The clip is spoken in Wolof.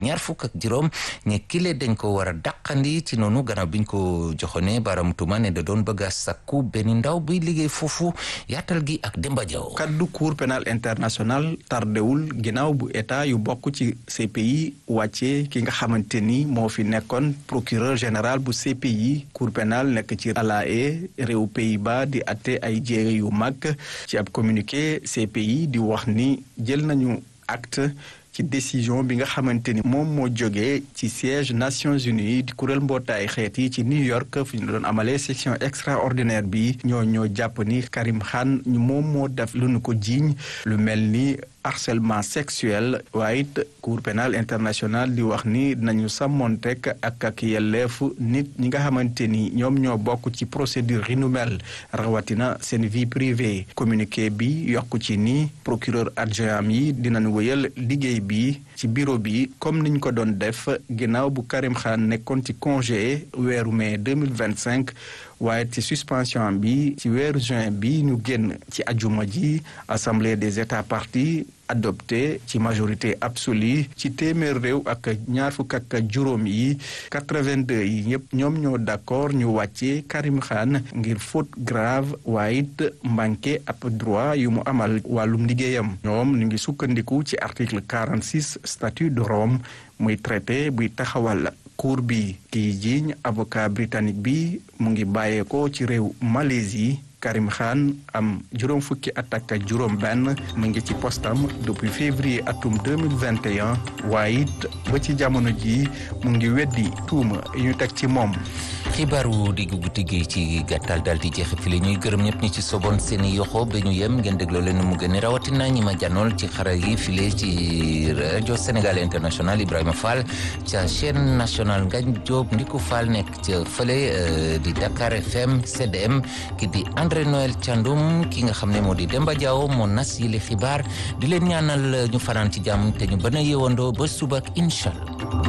ñaar fukk ak juróom ñe kile dañ ko war a dàqandi ci noonu gannaaw biñ ko joxone baram tuma ne da doon bëgg a sakku benn ndaw buy liggéey foofu yaatal gi ak Demba Diaw kaddu cour pénal international tardewul ginnaaw bu état yu bokk ci CPI wàccee ki nga xamante ni moo fi nekkoon procureur général bu CPI cour pénal nekk ci La Haye réew Pays-Bas di atte ay jéere yu mag ci ab communiqué CPI di wax ni jël nañu acte ci décision bi nga xamante ni moom moo jógee ci siège Nations Unies di kuréel mbootaay xeet yi ci New York fi ñu doon amalee section extraordinaire bi ñoo ñoo jàpp ni Karim Khan ñu moom moo def lu nu ko jiiñ lu mel ni harcèlement sexuel waaye it cour pénal international di wax ni nañu sàmmontek ak ak yelleefu nit ñi nga xamante ni ñoom ñoo bokk ci procédure yi nu mel rawatina seen vie privée communiqué bi yokku ci ni procureur adjoint yi dinañ wëyal liggéey bi ci bureau bi comme niñ ko doon def ginnaaw bu Karim Khan nekkoon ci congé weeru mai 2025 waaye ci suspension bi ci weeru juin bi ñu génn ci ajuma ji assemblée des états parties adopté ci majorité absolue ci téeméer réew ak ñaar fukk ak juróom yi 82 yi ñëpp ñoom ñoo d'accord ñu wàccee Karim Khan ngir faute grave waaye it manqué ab droit yu mu amal wàllum liggéeyam ñoom ñu ngi sukkandiku ci article 46 statut de Rome muy traité buy taxawal cour bi kiy jiiñ avocat britannique bi mu ngi bàyyeekoo ci réew Malaisie Karim Khan am juróom fukki at ak juróom benn mu ngi ci postam depuis février atum 2021 waaye it ba ci jamono ji mu ngi weddi tuuma yu ñu teg ci moom xibaaru diggu guddi gi ci gàttal daal di jeex fi la ñuy gërëm ñëpp ñi ci soboon seen i yoxo ba ñu yem ngeen dégloo leen mu gën a rawatina ñi ma jànnool ci xara yi file ci rajo Sénégal international Ibrahima Fall ca chaîne nationale Ngagne Diop Ndiku Fall nekk ca fële di Dakar FM CDM ki di André Noël Thiandoum ki nga xam ne moo di Demba Diaw moo nas yi li xibaar di leen ñaanal ñu fanaan ci jàmm te ñu bën a yeewandoo ba suba ak incha allah